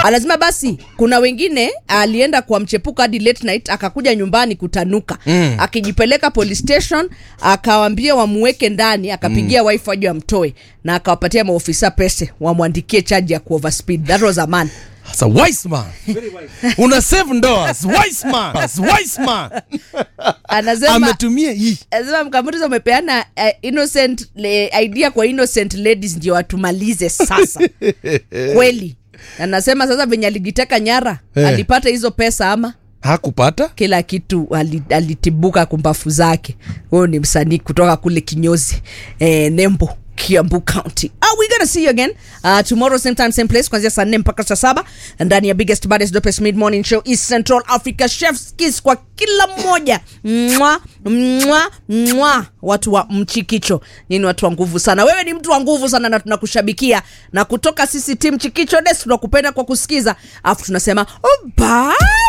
anasema basi kuna wengine alienda kwa mchepuko hadi late night akakuja nyumbani kutanuka mm. akijipeleka police station akawambia wamuweke ndani akapigia mm. wife waje wamtoe na akawapatia maofisa pese wamwandikie chaji ya kuoverspeed that was a man That's a wise man. Una save ndoa. It's wise man. It's wise man. anasema Ametumia hii. anasema mkamutiza umepeana uh, innocent le, idea kwa innocent ladies ndio watumalize sasa kweli anasema sasa venye alijiteka nyara Eh. alipata hizo pesa ama Hakupata? kila kitu ali- alitibuka kumbafu zake huyo ni msanii kutoka kule kinyozi eh, nembo kiambu county ah, we gonna see you again uh, tomorrow same time same place kuanzia saa nne mpaka saa saba ndani ya biggest baddest dopest mid morning show east central africa chefs kiss kwa kila mmoja mwa mwa mwa watu wa mchikicho nyini watu wa nguvu sana wewe ni mtu wa nguvu sana na tunakushabikia na kutoka sisi tim chikicho des tunakupenda kwa kusikiza alafu tunasema oh, bye